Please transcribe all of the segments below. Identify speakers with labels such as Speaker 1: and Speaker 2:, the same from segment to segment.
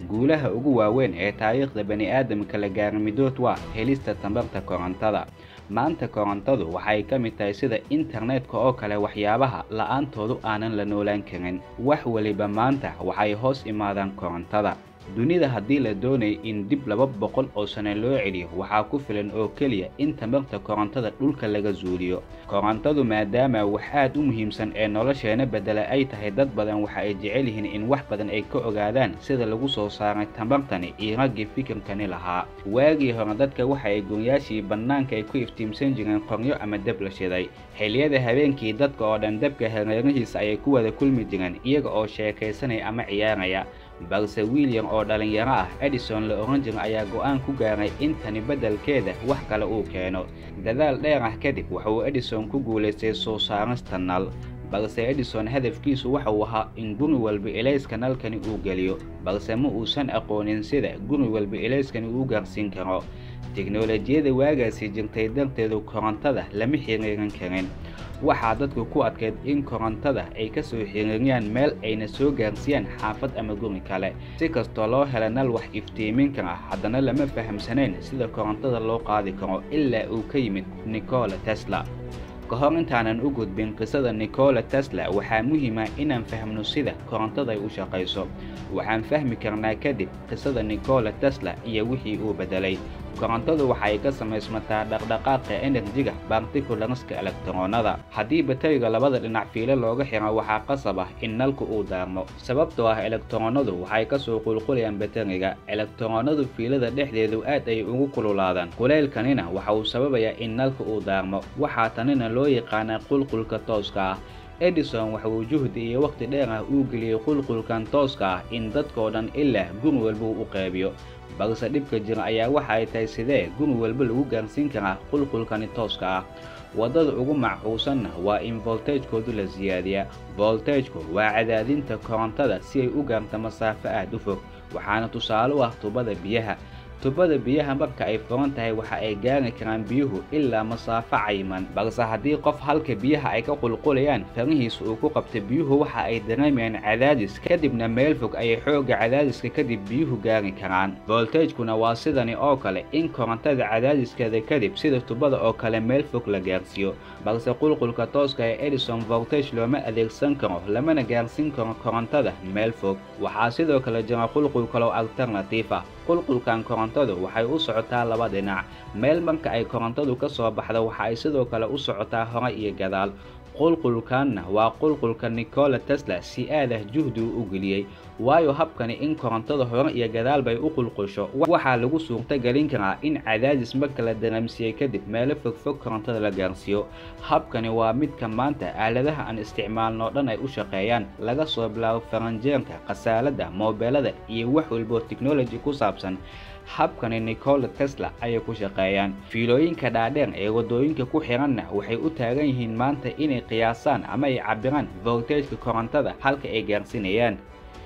Speaker 1: guulaha ugu waaweyn ee taariikhda bani'aadamka la gaara midood waa helista tamarta korontada maanta korontadu waxay ka mid tahay sida internetka oo kale waxyaabaha la'aantoodu aanan la noolaan karin wax weliba maanta waxay hoos imaadaan korontada dunida haddii la doonaya in dib laba boqol oo sano loo celiyo waxaa ku filan oo keliya in tamarta korontada dhulka laga zuuliyo korontadu maadaama wax aad u muhiimsan ee nolosheena bedela ay tahay dad badan waxa ay jecel yihiin in wax badan ay ka ogaadaan sida lagu soo saaray tamartani iyo raggii fikirkani lahaa waagii hore dadka waxa ay goonyaashii bannaanka ay ku iftiimsan jireen qoryo ama dab la shiday xilliyada habeenkii dadka oo dhan dabka hareerihiisa ayay ku wada kulmi jireen iyaga oo sheekaysanaya ama ciyaaraya balse william oo dhallinyaro ah edison la oran jira ayaa go'aan ku gaaray in tani beddelkeeda wax kale uu keeno dadaal dheer ah kadib wuxuu edison ku guulaystay soo saarista nal balse edison hadafkiisu waxa uu ahaa in guri walba ilayska nalkani uu geliyo balse ma uusan aqoonin sida guri walba ilayskani uu gaarsiin karo teknolojiyada waagaasi jirtay darteedu korontada lama xiriirin karin waxaa dadku ku adkayd in korontada ay ka soo xiriiriyaan meel ayna soo gaarsiiyaan xaafad ama guri kale si kastoo loo hela nal wax iftiimin kara haddana lama fahamsanayn sida korontada loo qaadi karo ilaa uu ka yimid nicola tesla ka hor intaanan u gudbin qisada nicola tesla waxaa muhiima inaan fahmno sida korontada ay u shaqayso waxaan fahmi karnaa kadib qisada nicola tesla iyo wixii uu beddelay korontadu waxay ka samaysmataa dhaqdhaqaaqa enerjiga bartikularska elektaroonada haddii bateriga labada dhinac fiilo looga xiro waxaa qasab ah in nalku uu daarmo sababtoo ah elektaroonadu waxay ka soo qulqulayaan bateriga elektaroonadu fiilada dhexdeedu aad ay ugu kululaadaan kulaylkanina waxa uu sababayaa in nalka uu daarmo waxaa tanina loo yaqaanaa qulqulka tooska ah edison waxa uu juhdi iyo wakhti dheer ah uu geliyey qulqulkan tooska ah in dadkoo dhan ilaa guri walba uu u qeybiyo balse dhibka jira ayaa waxa ay tahay sidee guri walba lagu gaarsiin karaa qulqulkani tooska ah waddada ugu macquusanna waa in voltagekoodu la siyaadiyaa voltageku waa cadaadinta korontada si ay u gaarto masaafo aad u fog waxaana tusaale u ah tubada biyaha tubada biyaha marka ay furan tahay waxa ay gaari karaan biyuhu ilaa masaafo cayiman balse haddii qof halka biyaha ay ka qulqulayaan farihiisa uu ku qabta biyuhu waxa ay dareemayaan cadaadis kadibna meel fog ayay xoogga cadaadiska kadib biyuhu gaari karaan voltagekuna waa sidani oo kale in korontada cadaadiskeeda kadib sida tubada oo kale meel fog la gaarsiiyo balse qulqulka tooska ee edison voltage looma adeegsan karo lamana gaarsiin karo korontada meel fog waxaa sidoo kale jira qulqul kaloo alternatiif ah qulqulkan korontadu waxay u socotaa laba dhinac meel marka ay korontadu ka soo baxdo waxa ay sidoo kale u socotaa hore iyo gadaal qulqulkanna waa qulqulka nicola tesla si aad ah juhdigu u geliyey waayo habkani in korontada hore iyo gadaal bay u qulqusho waxaa lagu suurto gelin karaa in cadaadis marka la dareemsiiyey kadib meelo fogfog korontada la gaarsiiyo habkani waa midka maanta aaladaha aan isticmaalno dhan ay u shaqeeyaan laga soo bilaabo faranjeerka khasaalada moobeelada iyo wax walboo technology ku saabsan habkani nicola tesla ayay ku shaqeeyaan fiilooyinka dhaadheer ee waddooyinka ku xiranna waxay u taagan yihiin maanta inay qiyaasaan ama ay cabbiraan voltageka korontada halka ay gaarsinayaan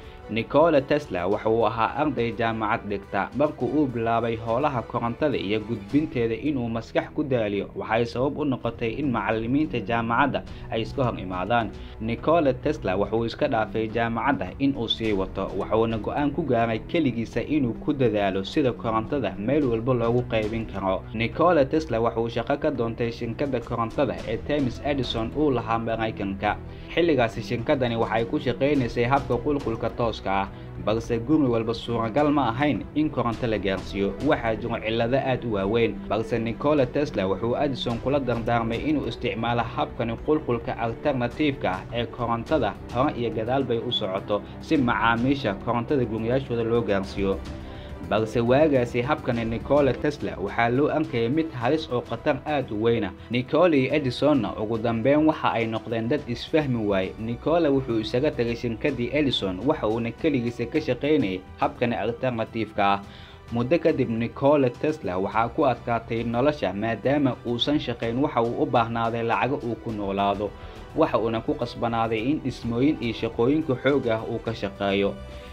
Speaker 1: nicola tesla waxa uu ahaa arday jaamacad dhigta markuu uu bilaabay howlaha korontada iyo gudbinteeda inuu maskax ku daaliyo waxay sabab u noqotay in macallimiinta jaamacadda ay iska hor imaadaan nicola tesla wuxuu iska dhaafay jaamacadda inuu sii wato wuxuuna go-aan ku gaaray keligiisa inuu ku dadaalo sida korontada meel walba loogu qaybin karo nicola tesla wuxuu shaqo ka doontay shirkadda korontada ee temis edison uu lahaa maraykanka xilligaasi shirkadani waxay ku shaqaynaysay habka qulqulka toos balse guri walba suuragal ma ahayn in koronto la gaarsiiyo waxaa jiro cillado aad u waaweyn balse nicola tesla wuxuu edison kula dardaarmay inuu isticmaalo habkani qulqulka alternatiifka ah ee korontada hore iyo gadaal bay u socoto si macaamiisha korontada guriyaashooda loo gaarsiiyo balse waagaasi habkani nicola tesla waxaa loo arkayay mid halis oo khatar aad u weyna nicola iyo edisonna ugu dambeyn waxa ay noqdeen dad isfahmi waaye nicola wuxuu isaga tagay shirkadii edison waxa uuna keligiisa ka shaqaynayay habkani alternatiifka ah muddo kadib nicola tesla waxaa ku adkaatay nolosha maadaama uusan shaqayn waxa uu u baahnaaday lacago uu ku noolaado waxa uuna ku qasbanaaday in dhismooyin iyo shaqooyinka xoog ah uu ka shaqeeyo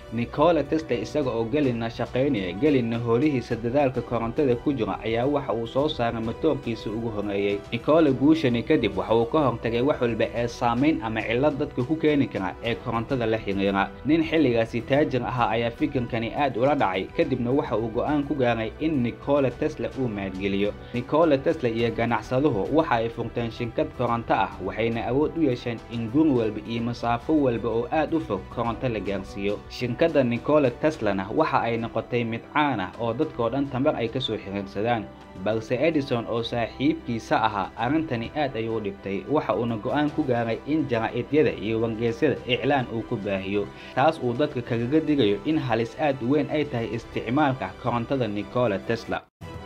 Speaker 1: nikola tesla isaga oo gelina shaqaynaya gelina hoolihiisa dadaalka korontada ku jira ayaa waxa uu soo saaray matoorkiisa ugu horeeyey nikola guushani kadib waxa uu ka hortagay wax walba ee saamayn ama cillad dadka ku keeni kara ee korontada la xiriira nin xilligaasi taajir ahaa ayaa fikirkani aad ula dhacay kadibna waxa uu go-aan ku gaaray in nikola tesla uu maalgeliyo nikola tesla iyo ganacsaduhu waxa ay furteen shinkad koronto ah waxayna awood u yeesheen in guri walba iyo masaafo walba oo aad u fog koronto la gaarsiiyo shinkadda nikola teslana waxa ay noqotay mid caan ah oo dadkoo dhan tambar ay kasoo xiriirsadaan balse edison oo saaxiibkiisa ahaa arrintani aad ayuu u dhibtay waxa uuna go-aan ku gaaray in jaraa'idiyada iyo wargeysyada iclaan uu ku baahiyo taas uu dadka kagaga digayo in halis aad u weyn ay tahay isticmaalka korontada nikola tesla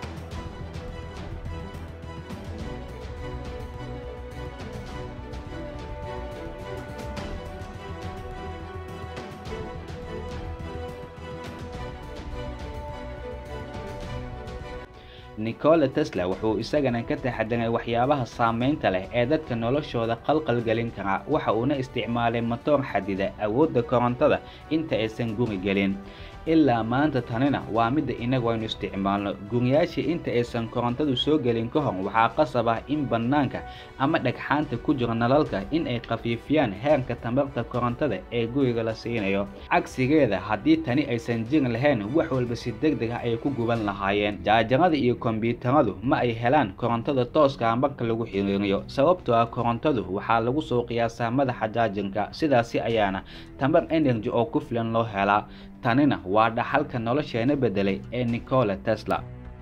Speaker 1: nikola tesla wuxuu isagana ka taxadiray waxyaabaha saamaynta leh ee dadka noloshooda qalqal gelin kara waxa uuna isticmaalay matoor xadida awoodda korontada inta aysan guri gelin ilaa maanta tanina waa midda inagu aynu isticmaalno guriyaashii inta aysan korontadu soo gelin ka hor waxaa qasab ah in bannaanka ama dhagxaanta ku jira nalalka in ay khafiifiyaan heerka tamarta korontada ee guriga la siinayo cagsigeeda haddii tani aysan jiri lahayn wax walba si deg deg ah ay ku guban lahaayeen jaajarada iyo kombyuutaradu ma ay helaan korontada tooska marka lagu xiriiriyo sababtoo ah korontadu waxaa lagu soo qiyaasaa madaxa jaajirka sidaasi ayaana tamar energy oo ku filan loo helaa tanina waa dhaxalka nolosheena beddelay ee nikola tesla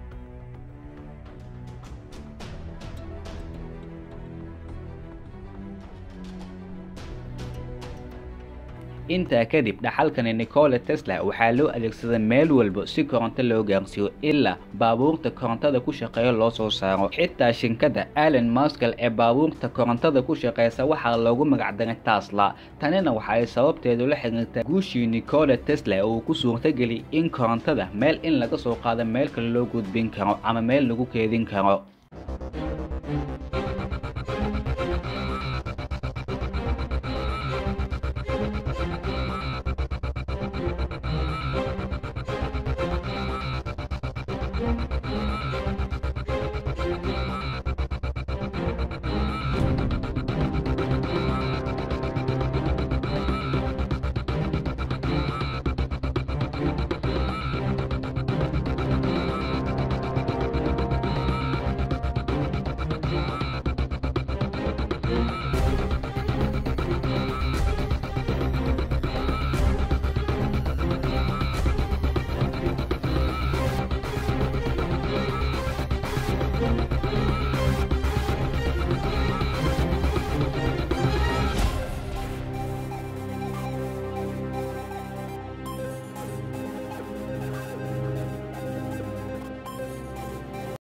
Speaker 1: intaa kadib dhaxalkani nikola tesla waxaa loo adeegsaday meel walba si koronto loo gaarsiiyo ilaa baabuurta korontada ku shaqeeya loo soo saaro xitaa shinkada allen maskal ee baabuurta korontada ku shaqeysa waxaa loogu magacdaray tasla tanina waxa ay sababteedu la xiriirtaa guushii nikola tesla oo uu ku suurtageliyay in korontada meel in laga soo qaado meel kale loo gudbin karo ama meel lagu keedin karo